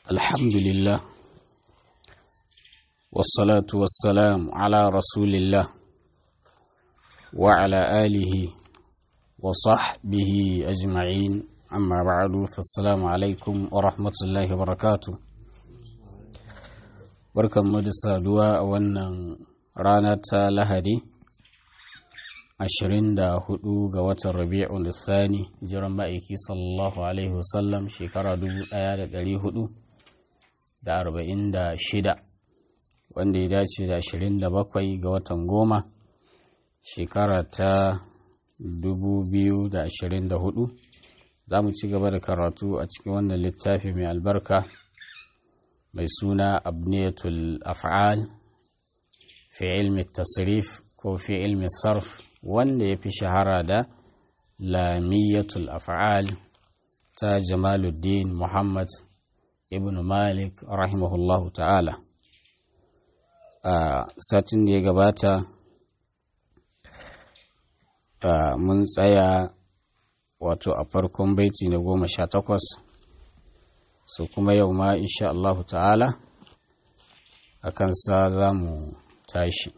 الحمد لله والصلاة والسلام على رسول الله وعلى آله وصحبه أجمعين أما بعد فالسلام عليكم ورحمة الله وبركاته barkan mu da saduwa a wannan rana ta lahadi 24 ga watan rabi'un lissani jiran ma'aiki sallallahu alaihi wasallam shekara 1446 wanda ya dace da 27 ga watan goma shekara ta 2024 za mu ci gaba da karatu a cikin wannan littafi mai albarka mai suna abniyatul af'al fi ilmi tasrif ko fi ilmi sarf wanda ya fi shahara da lamiyatul af'al ta jamaluddin muhammad ibn malik rahimahullahu ta'ala a satin da ya gabata mun tsaya wato a farkon baiti na goma sha takwas so kuma yau ma insha Allahu ta'ala a kansa za mu tashi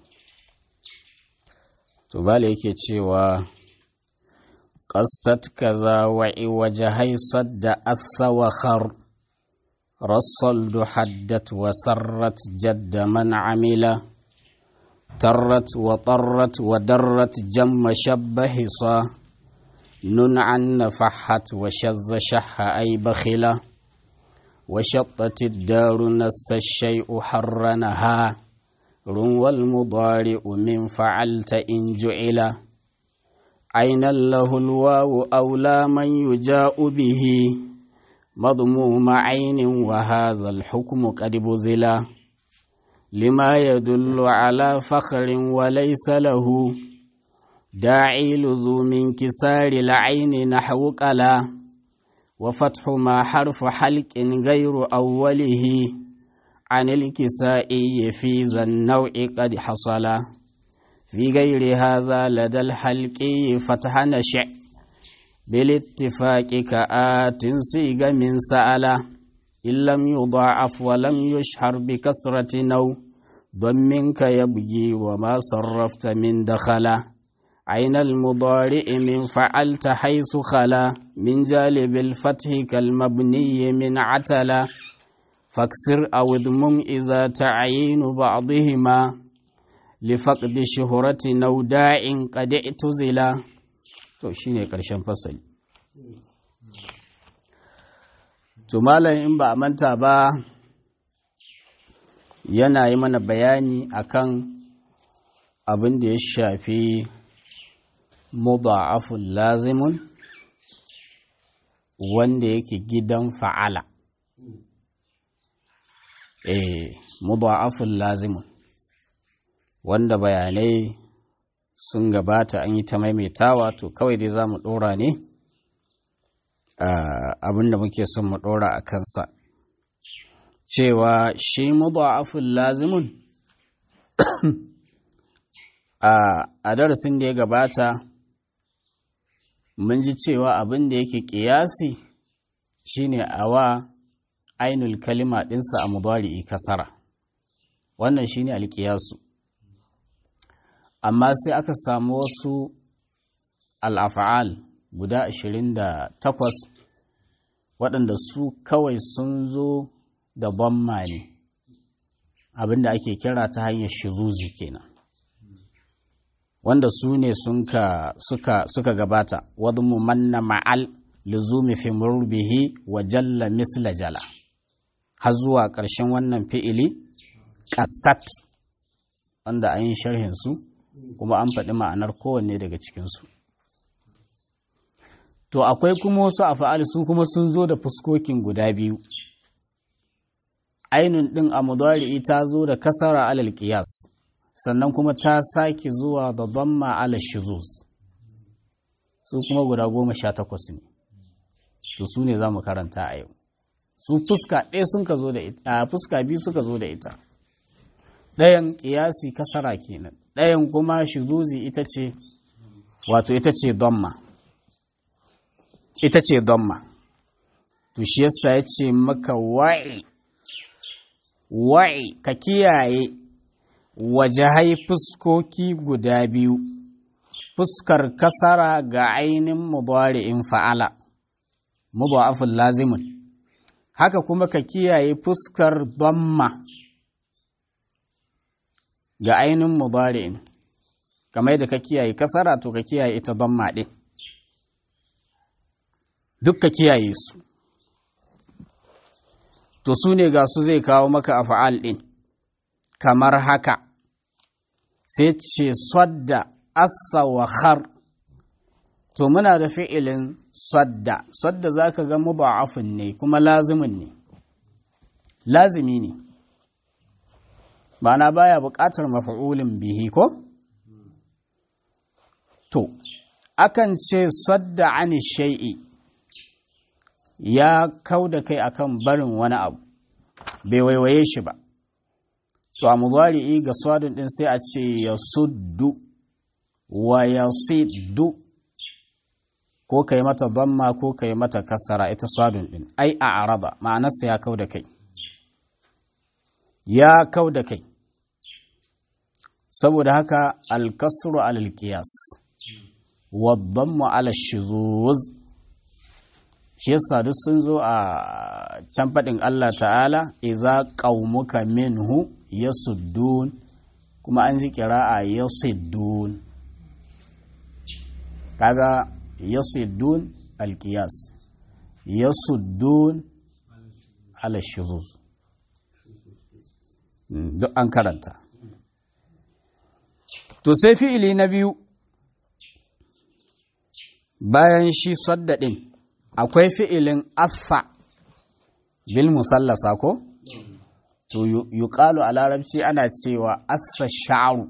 to bala yake cewa ƙasat kaza wa'i waje haisar da asawakar rassal haddat wa sarrat jadda man amila tarrat wa tarrat wa darrat jamma shabba hisa nun an nafahat wa shazza shahha ay bakhila وشطت الدار نس الشيء حرنها روى المضارع من فعلت إن جعل عينا له الواو أولى من يجاء به مضموم عين وهذا الحكم قد بذلا لما يدل على فخر وليس له داعي لزوم انكسار العين نحو قلا وفتح ما حرف حلق غير أوله عن الكسائي في ذا النوع قد حصل في غير هذا لدى الحلقي فتح نشع بالاتفاق كآت صيغ من سأل إن لم يضاعف ولم يشهر بكسرة نو ضمنك يبجي وما صرفت من دخله عين المضارع من فعلت حيث خلا من جالب الفتح كالمبني من عتلا فاكسر أو اضمم إذا تعيين بعضهما لفقد شهرة نوداع قد اعتزلا to shine ƙarshen fasali to malam in ba a manta ba yana yi mana bayani akan abin da ya shafi mudha'afun lazimun wanda yake gidan fa'ala eh mudha'afun lazimun wanda bayanai sun gabata an yi ta maimaitawa to kawai dai za mu ɗora ne abinda muke son mu ɗora a kansa cewa shi mudha'afun lazimun a darasin da ya gabata mun ji cewa abin da yake ƙiyasi shine a wa ainul kalima ɗinsa a mubari'i kasara wannan shine alƙiyasu amma sai aka samu wasu al'afa'al guda ashirin da takwas waɗanda su kawai sun zo da bamma ne abin da ake kira ta hanyar shiruzi kenan wanda su ne suka, suka gabata wadda mu manna ma'al luzumi fi murbihi wa jalla misla jala har zuwa ƙarshen wannan fi'ili ƙasat wanda an yi sharhinsu kuma an faɗi ma'anar kowanne daga cikinsu to akwai kuma wasu a fa'ali su kuma sun zo da fuskokin guda biyu ainun ɗin a mudari'i ta zo da kasara alal ƙiyas sannan kuma ta sake zuwa da zamma ala shizuz su kuma guda goma sha takwas ne to su ne za mu karanta a yau su fuska ɗaya sun ka zo da ita fuska biyu suka zo da ita ɗayan ƙiyasi kasara kenan ɗayan kuma shizuzi ita ce wato ita ce damma ita ce damma to shi yasa ya ce maka wa'i wa'i ka kiyaye wajahai fuskoki guda biyu fuskar kasara ga ainin mubari'in fa'ala mudha'afun lazimun haka kuma ka kiyaye fuskar damma ga ainin mubari'in kamar yadda ka kiyaye kasara to ka kiyaye ita damma ɗin duk ka kiyaye su to su ne ga su zai kawo maka a fa'al ɗin kamar haka sai ce sadda assa wa khar to muna da fi'ilin sadda sadda za ka ga muba'afin ne kuma lazimin ne lazimi ne ma'ana baya buƙatar mafa'ulin bihi ko to akan ce sadda ani shai'i ya kau da kai akan barin wani abu bai waiwaye shi ba to a muzari'i ga swadun din sai a ce ya suddu wa ya siddu ko kai mata damma ko kai mata kasara ita swadun din ai a araba ma'anarsa ya kau da kai ya kau da kai saboda haka alkasru alal qiyas wa dammu ala shuzuz shi yasa duk sun zo a can faɗin Allah ta'ala iza qaumuka minhu yasuddun kuma an ji kira'a yasuddun kaga yasuddun alqiyas yasuddun ala shuzuz duk an karanta to sai fi'ili na biyu bayan shi saddadin akwai fi'ilin affa bil musallasa ko? To, yuƙalu a larabci ana cewa affa sha'aru.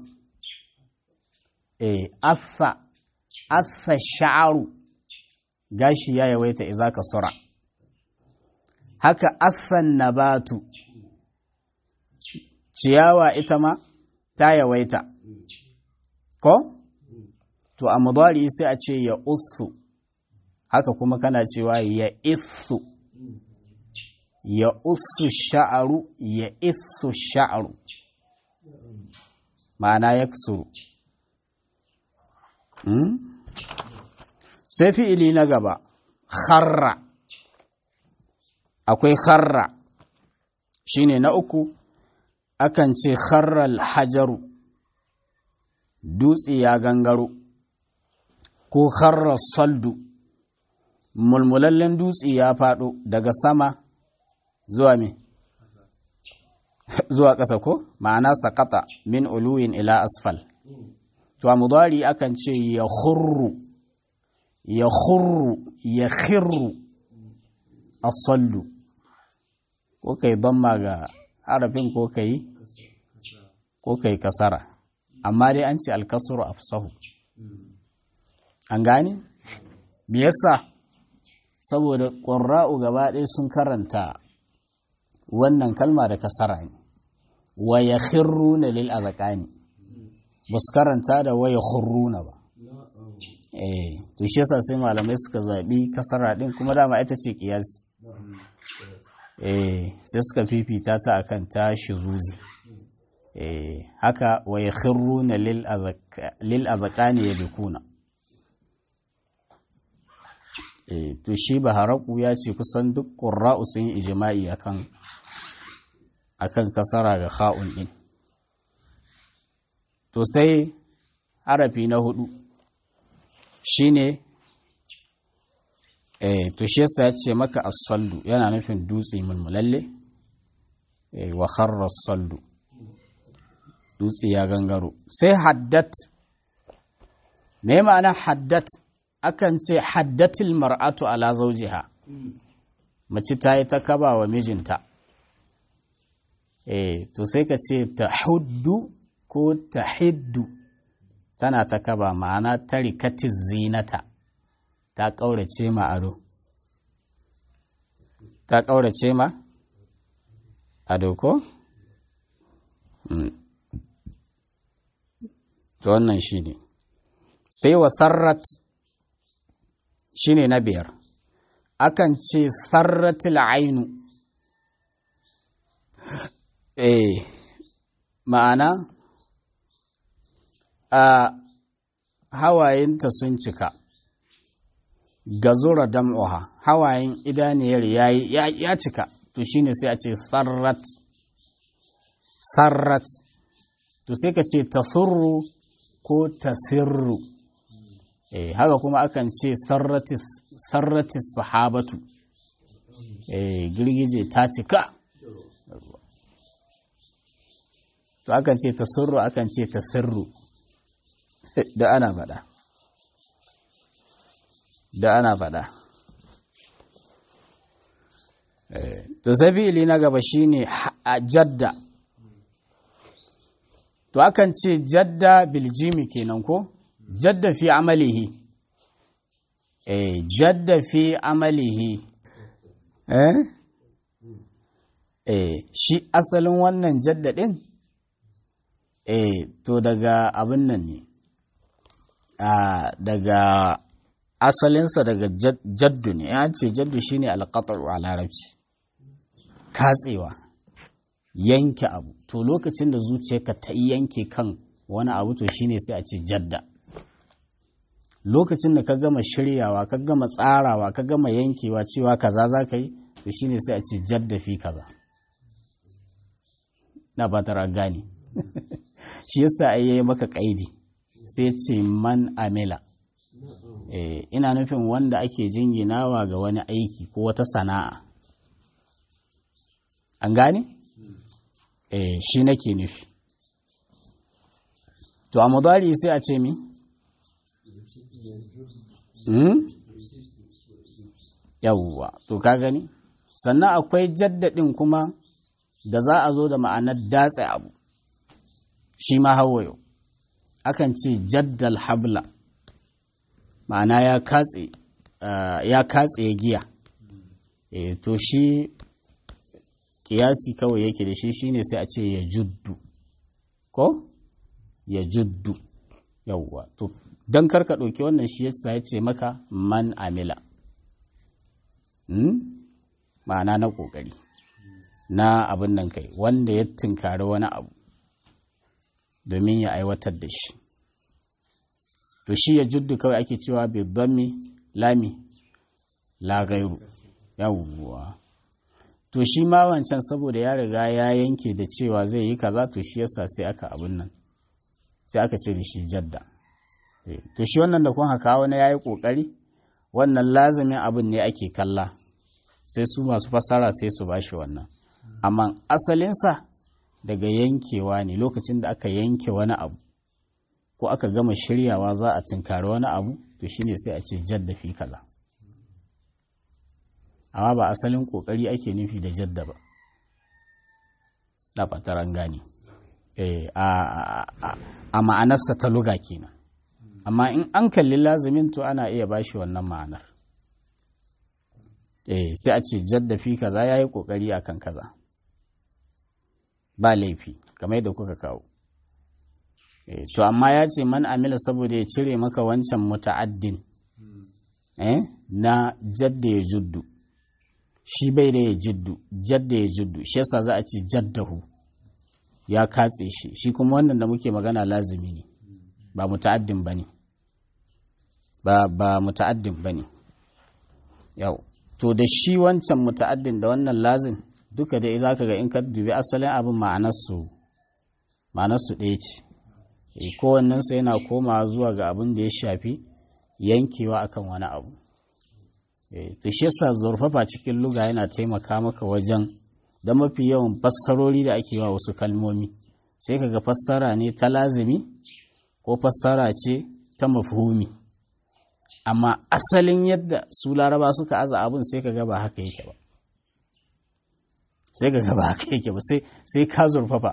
Eh, affa, affa sha'aru gashi ya yawaita iza ka sura. Haka affan nabatu, ciyawa ita ma ta yawaita. Ko? To, a mudari sai a ce ya usu. haka kuma kana cewa ya isu ya usu sha'aru ya isu sha'aru ma'ana ya kusuru sai fi'ili na gaba kharra akwai kharra shine na uku akan ce kharral hajaru dutse ya gangaro ko kharra saldu mulmulallen dutse ya faɗo daga sama zuwa me zuwa ƙasa ko ma'ana sakata min uluwin ila asfal to a mudari akan ce ya khurru ya khurru ya khirru asallu ko kai damma ga harafin ko kai ko kai kasara amma dai an ce alkasuru afsahu an gane me yasa saboda ƙurra'u gaba ɗaya sun karanta wannan kalma da kasara ne wa ya na lil azaqani ba su karanta da wa ya na ba eh to shi yasa sai malamai suka zaɓi kasara ɗin kuma dama ita ce kiyasi eh sai suka fifita ta akan ta shizuzi eh haka wa ya na lil azaqani ya bikuna to shi baharaku ya ce kusan duk ƙura'u sun yi ijima'i akan akan kasara ga kha'un ɗin to sai harafi na hudu shine eh to shi yasa ya ce maka as-saldu yana nufin dutse mulmulalle eh wa kharra as-saldu dutse ya gangaro sai haddat me ma'ana haddat akan ce haddatil mar'atu ala zawjiha mace ta yi ta kaba wa mijinta eh to sai ka ce ta huddu ko ta hiddu tana ta kaba ma'ana ta rikati zinata ta ƙaurace ma ado ta ƙaurace ma ado ko? to wannan shi ne sai wa sarrat shi ne na biyar akan ce sarratil ainu eh ma'ana a hawayenta sun cika gazura dam'uha hawayen idaniyar yayi ya cika to shine sai a ce sarrat sarrat to sai ka ce tasurru ko tasirru eh haka kuma akan ce sarratis sarratis sahabatu eh girgije ta cika to akan ce tasurru akan ce tasirru da ana faɗa da ana faɗa to sai fi'ili na gaba shine jadda to akan ce jadda biljimi kenan ko jadda fi amalihi eh jadda fi amalihi eh eh shi asalin wannan jadda din eh to daga abin nan ne daga asalinsa daga jaddu ne ya ce jaddu shine alqat'u a larabci katsewa yanke abu to lokacin da zuciyarka ta yanke kan wani abu to shine sai a ce jadda lokacin da ka gama shiryawa ka gama tsarawa ka gama yankewa cewa kaza za ka yi to shine sai a ce jadda fi kaza na ba tara gane shi yasa ai yayi maka kaidi sai ce man amila eh ina nufin wanda ake jinginawa ga wani aiki ko wata sana'a an gane eh shi nake nufi to a mudari sai a ce mi hmm? yawwa to ka gani sannan akwai jaddadin kuma da za a zo da ma'anar datse abu shi ma hawayo akan ce jaddal habla ma'ana ya katse ya katse giya e, to shi kiyasi kawai yake da shi shine sai a ce ya juddu ko ya juddu yawwa to don karka ɗauki wannan shi yasa ya ce maka man amila hmm? ma'ana na ƙoƙari na abin nan kai wanda ya tunkari wani abu domin ya aiwatar da shi to shi ya juddu kawai ake cewa bai dhammi lami la gairu yawwa to shi ma wancan saboda ya riga ya yanke da cewa zai yi kaza to shi yasa sai aka abin nan sai aka ce da shi jadda to shi wannan da kun haka wani yayi kokari wannan lazimin abin ne ake kalla sai su masu fasara sai su bashi wannan amma asalinsa daga yankewa ne lokacin da aka yanke wani abu ko aka gama shiryawa za a tunkari wani abu to shine sai a ce jadda fi kaza amma ba asalin kokari ake nufi da jadda ba da fataran gane a ma'anarsa ta luga kenan amma in an kalli lazimin to ana iya bashi wannan ma'anar eh sai a ce jadda fi kaza yayi kokari akan kaza ba laifi kamar yadda kuka kawo eh to amma ya ce man amila saboda ya cire maka wancan muta'addin eh na jadda ya juddu shi bai da ya jiddu jadda ya juddu shi yasa za a ce jaddahu ya katse shi shi kuma wannan da muke magana lazimi ne ba muta'addin bane ba ba muta'addin bane yau to da shi wancan muta'addin da wannan lazim duka dai zaka ga in ka dubi asalin abin ma'anar su ma'anar su ɗaya ce e kowannen sa yana komawa zuwa ga abin da ya shafi yankewa akan wani abu e to shi yasa zurfafa cikin luga yana taimaka maka wajen da mafi yawan fassarori da ake wa wasu kalmomi sai kaga fassara ne ta lazimi ko fassara ce ta mafhumi amma asalin yadda su laraba suka aza abin sai kaga ba haka yake ba sai kaga ba haka yake ba sai ka zurfafa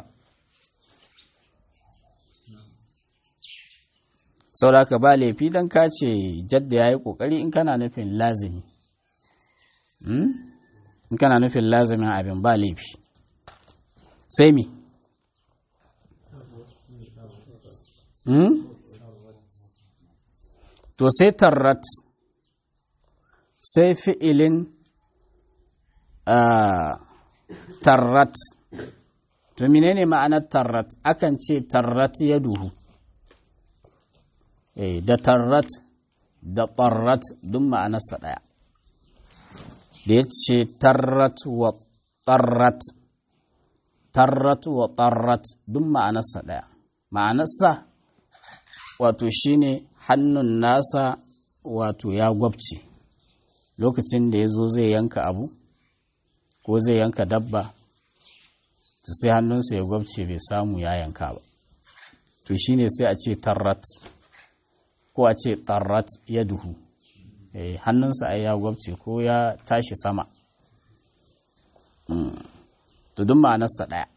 sauraka ba laifi don ka ce jadda ya yi ƙoƙari in kana nufin lazimi in kana nufin lazimin abin ba laifi sai mi to sai tarrat sai fi'ilin tarrat to menene ma'anar tarrat akan ce tarrat ya duhu eh da tarrat da tarrat duk ma'anarsa ɗaya da ya ce tarrat wa tarrat tarrat wa tarrat duk ma'anarsa ɗaya ma'anarsa wato shine hannun nasa wato ya gwabce lokacin da ya zo zai yanka abu ko zai yanka dabba to sai hannunsa ya gwabce bai samu ya yanka ba to shine sai a ce tarrat ko a ce tarrat ya duhu eh, hannunsa ai ya gwabce ko ya tashi sama to duk ma'anarsa ɗaya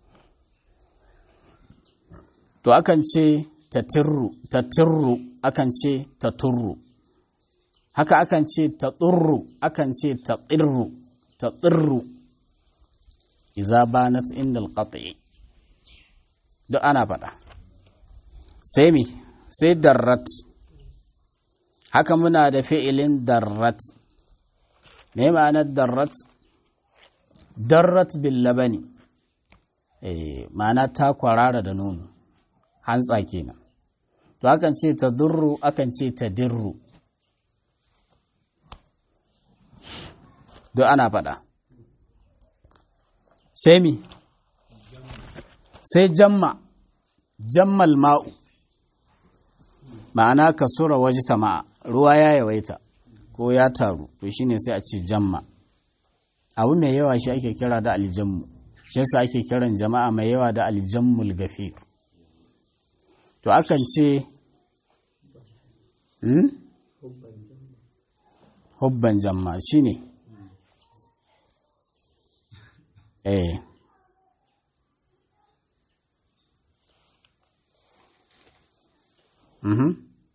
to akan ce tatirru tatirru akan ce taturru haka akan ce taturru akan ce tatirru tatirru iza banat inda alqati duk ana faɗa sai mi sai darrat haka muna da fi'ilin darrat me ma'anar darrat darrat bil labani eh ma'ana ta kwarara da nono hantsa kenan to akan ce ta durru akan ce ta dirru duk ana faɗa sai mi sai jamma jammal ma'u ma'ana ka sura waje ta ma'a ruwa ya yawaita ko ya taru to shine sai a ce jamma abu mai yawa shi ake kira da aljammu shi yasa ake kiran jama'a mai yawa da aljammul gafir to akan ce hmm? hubban jamma shine eh mhm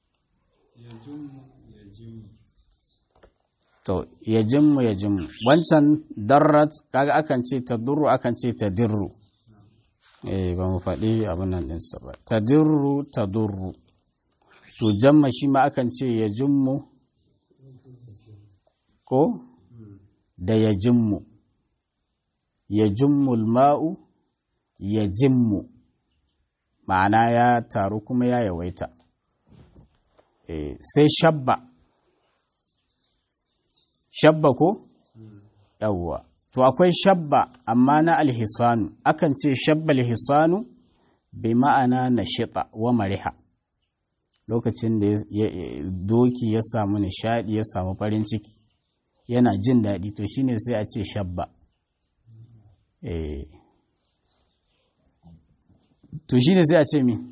to ya jimmu ya jimmu wancan darrat kaga akan ce ta durru akan ce ta dirru eh ba mu faɗi abin nan ɗinsa ba ta dirru ta durru to jamma shi ma akan ce ya jimmu ko da ya jimmu ya jimmul ma'u ya jimmu ma'ana ya taru kuma ya yawaita eh, sai shabba shabba ko? yawwa to akwai shabba amma na alhisanu akan ce shabba alhisanu bai ma'ana na shiɗa wa mariha lokacin da doki ya samu nishaɗi ya samu farin ciki yana jin daɗi to shine sai a ce shabba to shine sai a ce mi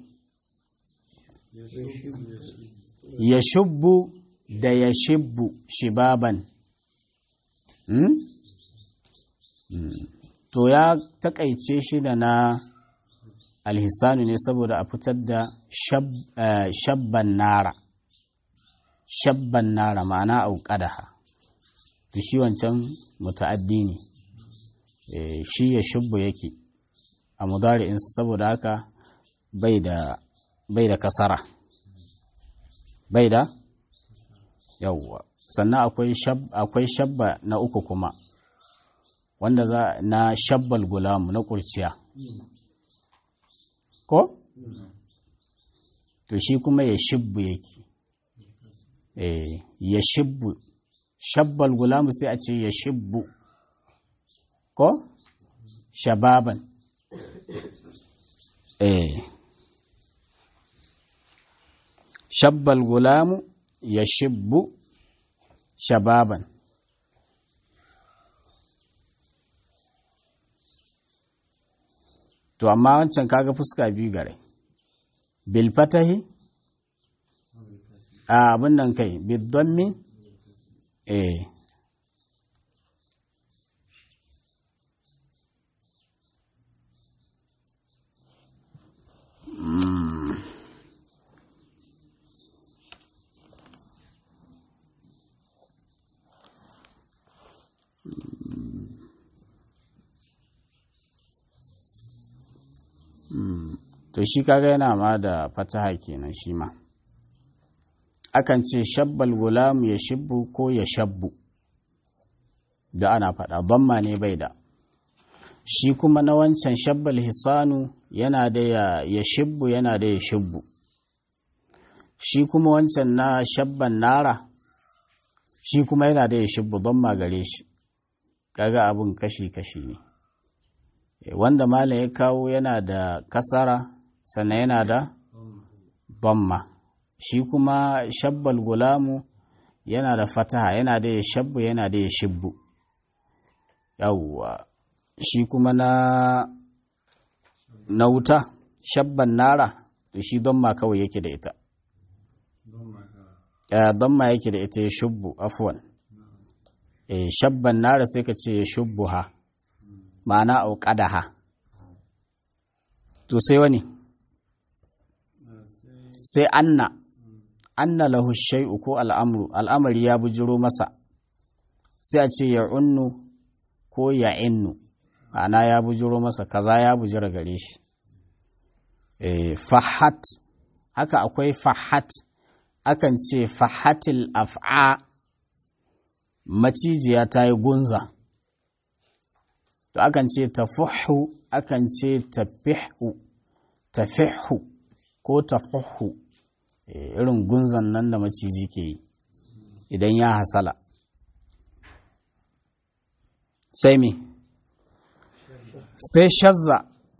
ya shubbu da ya shibbu shibaban Hmm? Hmm. To ya takaice shi da na alhisanu ne saboda a fitar da shab, uh, shabban nara, shabban nara ma'ana auƙadaha, to shi wancan muta'addi ne, e, shi ya shubbu yake a mudari'in saboda haka bai da, bai da kasara, bai da yawwa. sannan akwai shab, akwai shabba na uku kuma wanda za na shabbal gulamu na kurciya ko to shi kuma ya shibbu yake eh ya shibbu shabbal gulamu sai a ce ya shibbu ko shababan eh shabbal gulamu ya shibbu shababan to amma wancan kaga fuska biyu gare bil fatahi a abin nan kai bil dhammi eh to shi kaga yana ma da fataha kenan shi ma akan ce shabbal gulamu ya shibbu ko ya shabbu da ana faɗa bamma ne bai da shi kuma na wancan shabbal hisanu yana da ya shibbu yana da ya shibbu shi kuma wancan na shabban nara shi kuma yana da ya shibbu don magare shi kaga abin kashi-kashi ne wanda malam ya kawo yana da kasara sannan yana da bamma shi kuma shabbal gulamu yana da fataha yana da ya shabbu yana da ya shibbu yawwa shi kuma na na wuta shabban nara to shi don ma kawai yake da ita don ma yake da ita ya shubbu afwan shabban nara sai ka ce ya shubbu ha ma'ana auƙada ha to sai wani sai anna anna lahu shay'u ko al'amru al'amari ya bujiro masa sai a ce ya unnu ko ya innu ma'ana ya bujiro masa kaza ya bujira gare shi fahat haka akwai fahat akan ce fahatil af'a macijiya ta yi gunza to akan ce tafuhu akan ce tafihu tafihu ko tafuhu irin gunzan nan da maciji ke yi idan ya hasala sai me sai shazza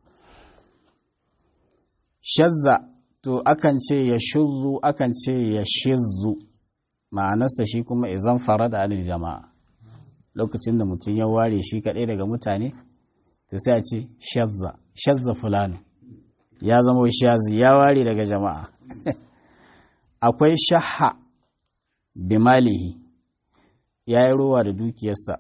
shazza to akan ce ya shuzzu akan ce ya shizzu ma'anarsa shi kuma izan fara da anil jama'a lokacin da mutum ya ware shi kaɗai daga mutane to sai a ce shazza shazza fulani ya zama shazi ya ware daga jama'a akwai shaha bimalihi ya yi rowa da dukiyarsa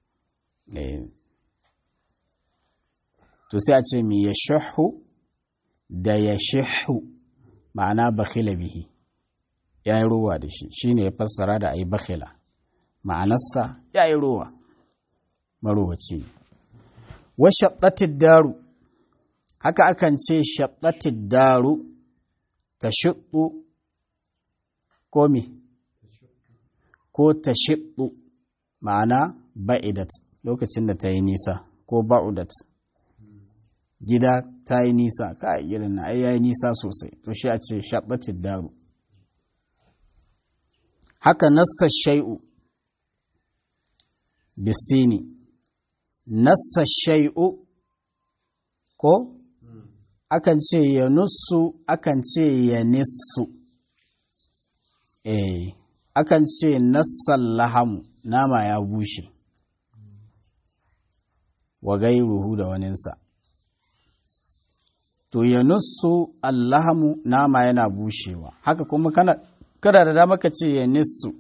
to sai a ce mi ya shahu da ya shahu ma'ana bakhila bihi ya yi rowa da shi shi ne ya fassara da a yi bakhila ma'anarsa ya yi rowa marowaci ne wa shaɓɓatid daru haka akan ce shaɓɓatid daru ta shiɗu ko mi ko ta shiɗu ma'ana ba'idat lokacin da ta yi nisa ko ba'udat gida ta yi nisa ka irin na ai ya yi nisa sosai to shi a ce shaɓɓatid daru haka nassa shai'u bisini nassa shai'u ko akan ce ya nussu akan ce ya nissu eh akan ce nassan lahamu nama ya bushe wa gairuhu da waninsa to ya nussu allahamu nama yana bushewa haka kuma kana kada da dama ka ce ya nissu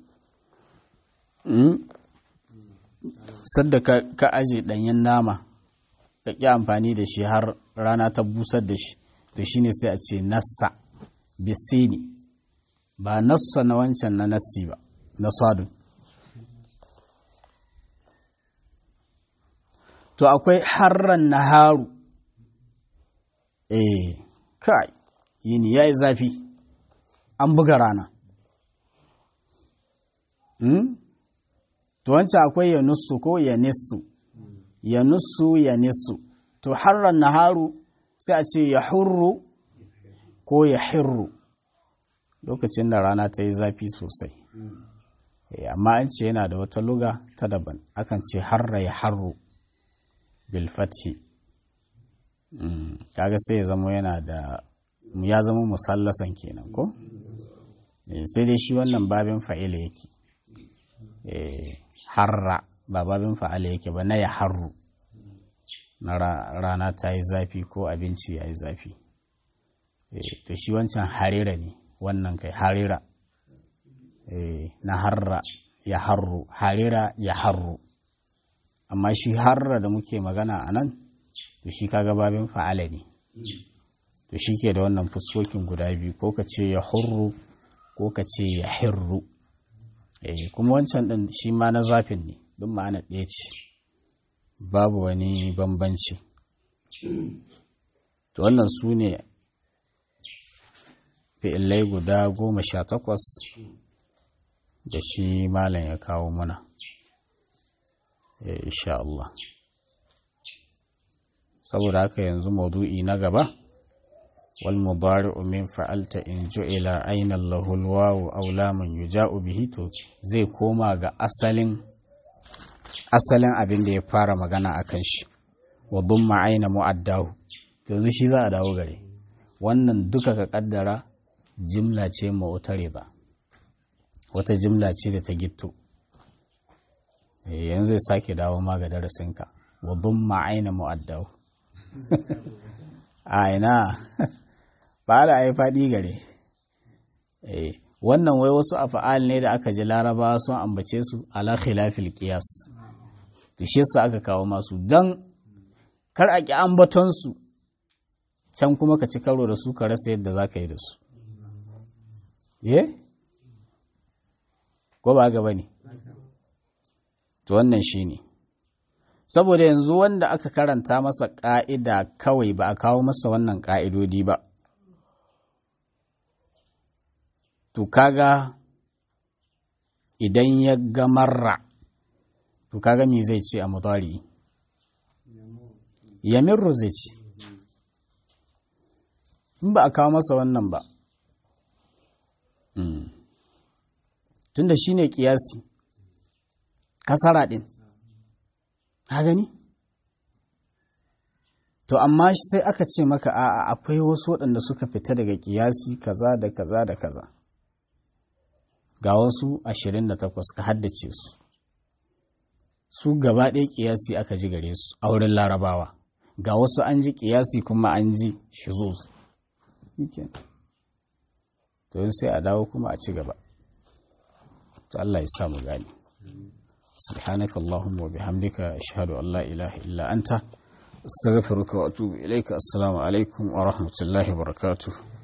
sadda ka aje ɗanyen nama ka ƙi amfani da shi har rana ta busar da shi to shine sai a ce nassa bisini ba nassa na wancan na nassi ba na sadun to akwai harran naharu eh kai yini yayi zafi an buga rana hmm? to wancan akwai ya nussu ko ya nissu ya nussu ya nissu to harran naharu sai a ce ya hurru ko ya hirru lokacin da rana ta yi zafi sosai amma an ce yana da wata luga ta daban akan ce harra ya harru bilfathi kaga sai ya zama yana da ya zama musallasan kenan ko sai dai shi wannan babin fa'ila yake harra ba babin fa'ala yake ba na ya harru na rana ta yi zafi ko abinci ya yi zafi to shi wancan harira ne wannan kai harira na harra ya harru harira ya harru amma shi harra da muke magana a nan to shi kaga babin fa'ala ne to shi ke da wannan fuskokin guda biyu ko ka ce ya hurru ko ka ce ya hirru kuma wancan ɗin shi ma na zafin ne duk ma'ana ɗaya ce babu wani bambanci to wannan su ne fi'illai guda goma sha takwas da shi malam ya kawo mana insha Allah saboda haka yanzu maudu'i na gaba wal mudari'u min fa'alta in ju'ila ayna lahu alwawu aw lamun yuja'u bihi to zai koma ga asalin asalin abin da ya fara magana akan shi wa dumma ayna mu'addahu to yanzu shi za a dawo gare wannan duka ka kaddara jimla ce ma'utare ba wata jimla ce da ta gitto yanzu zai sake dawo ma ga darasinka wa dumma ayna mu'addahu a ina ba da ai faɗi gare wannan wai wasu afa'al ne da aka ji laraba sun ambace su ala khilafil qiyas to shi yasa aka kawo masu dan kar a ki ambaton su can kuma ka ci karo da su ka rasa yadda za ka yi da su ye ko ba ga bane to wannan shine saboda yanzu wanda aka karanta masa ƙa'ida kawai ba a kawo masa wannan ƙa'idodi ba to kaga idan ya ga marra to kaga me zai ce a mutari yamirru zai ce in ba a kawo masa wannan ba tunda shi ne ƙiyasi kasara ɗin ka gani to amma sai aka ce maka a'a akwai wasu waɗanda suka fita daga ƙiyasi kaza da kaza da kaza ga wasu ashirin da takwas ka haddace su su gaba ɗaya ƙiyasi aka ji gare su a wurin larabawa ga wasu an ji ƙiyasi kuma an ji shizuz to sai a dawo kuma a ci gaba to Allah ya samu gani سبحانك اللهم وبحمدك أشهد أن لا إله إلا أنت استغفرك وأتوب إليك السلام عليكم ورحمة الله وبركاته